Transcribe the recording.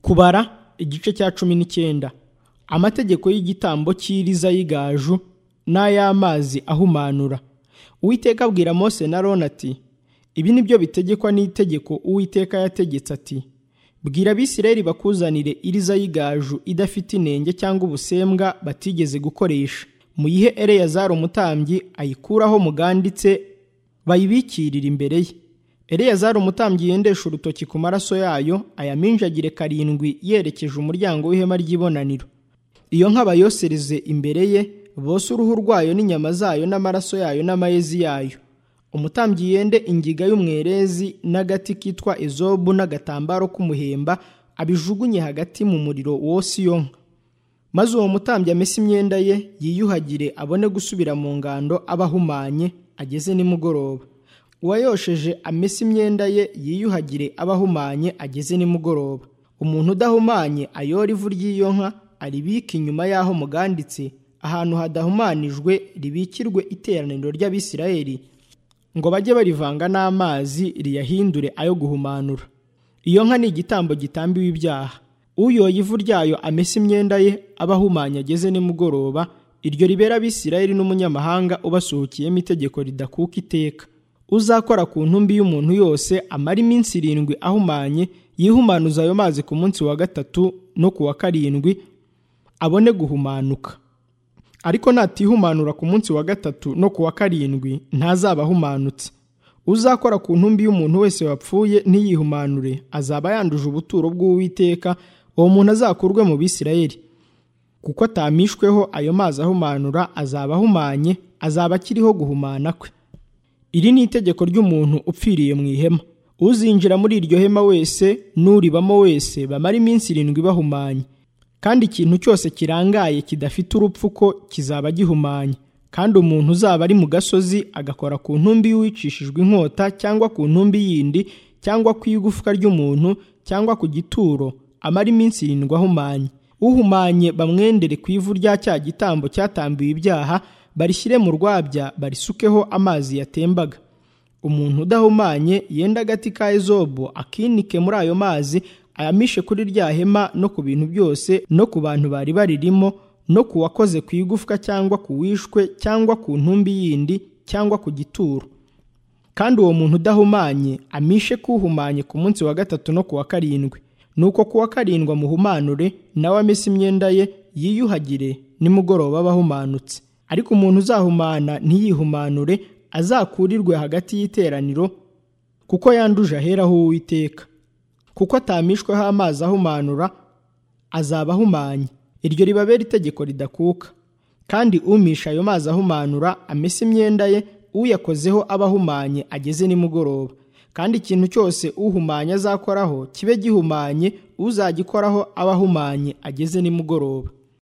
kubara igice cya cumi n'icyenda amategeko y'igitambo cy'iriza y'igaju n'ay'amazi ahumanura uwiteka abwira mose na roni ati ibi ni byo bitegekwa n'itegeko uwiteka yategetse ati bwira abisirayeli bakuzanire iriza y'igaju idafite inenge cyangwa ubusembwa batigeze gukoresha muyihe eleyazari umutambyi ayikuraho muganditse bayibikirire imbere ye eleyazari umutambyi yendesha urutoki ku maraso yayo ayaminjagire karindwi yerekeje umuryango w'ihema ry'ibonaniro iyo nka bayosereze imbere ye bose uruhu rwayo n'inyama zayo n'amaraso yayo n'amayezi yayo umutambyi yende ingiga y'umwerezi n'agati kitwa ezobu n'agatambaro k'umuhemba abijugunye hagati mu muriro wose iyo nka maze uwo mutambyi amese imyenda ye yiyuhagire abone gusubira mu ngando aba ahumanye ageze nimugoroba uwayosheje amese imyenda ye yiyuhagire aba ahumanye ageze nimugoroba umuntu udahumanye ayora ivu ry'iyo nka aribike inyuma y'aho muganditse ahantu hadahumanijwe ribikirwe iteraniro ry'abisirayeli ngo bajye barivanga n'amazi riyahindure ayo guhumanura iyo nka ni igitambo gitambiwe ibyaha uyoye ivu ryayo amese imyenda ye aba ahumanye ageze nimugoroba iryo ribera abisirayeli n'umunyamahanga ubasuhukiyemo itegeko ridakuka iteka uzakora ku ntumbi y'umuntu yose amara iminsi irindwi ahumanye yihumanuza ayo mazi ku munsi wa gatatu no ku wa karindwi abone guhumanuka ariko natihumanura ku munsi wa gatatu no ku wa karindwi ntazaba ahumanutse uzakora ku ntumbi y'umuntu wese wapfuye ntiyihumanure azaba yanduje ubuturo bw'uwiteka uwo muntu azakurwe mu bisirayeli kuko atamishweho ayo mazi ahumanura azaba ahumanye azaba akiriho guhumana kwe iri ni itegeko ry'umuntu upfiriye mu ihema uzinjira muri iryo hema wese n'uribamo wese bamara iminsi irindwi bahumanye kandi ikintu cyose kirangaye kidafite urupfu ko kizaba gihumanye kandi umuntu uzaba ari mu gasozi agakora ku ntumbi y'uwicishijwe inkota cyangwa ku ntumbi yindi cyangwa ku igufwa ry'umuntu cyangwa ku gituro amara iminsi irindwi ahumanye uhumanye bamwendere ku ivu rya cya gitambo cyatambiwe ibyaha barishyire mu rwabya barisukeho amazi yatembaga umuntu udahumanye yenda agati ka ezobu akinike muri ayo mazi ayamishe kuri rya hema no ku bintu byose no ku bantu bari baririmo no ku wakoze ku igufwa cyangwa ku wishwe cyangwa ku ntumbi yindi cyangwa ku gituro kandi uwo muntu udahumanye amishe kuhumanye ku munsi wa gatatu no ku wa karindwi nuko ku wa karindwi amuhumanure nawe amese imyenda ye yiyuhagire nimugoroba aba ahumanutse ariko umuntu uzahumana ntiyihumanure azakurirwe hagati y'iteraniro kuko yanduje aheraho uwiteka kuko atamishweho amazi ahumanura azaba ahumanye iryo ribabera itegeko ridakuka kandi umisha ayo mazi ahumanura amese imyenda ye uyakozeho aba ahumanye ageze nimugoroba kandi ikintu cyose uhumanye azakoraho kibe gihumanye uzagikoraho aba ahumanye ageze nimugoroba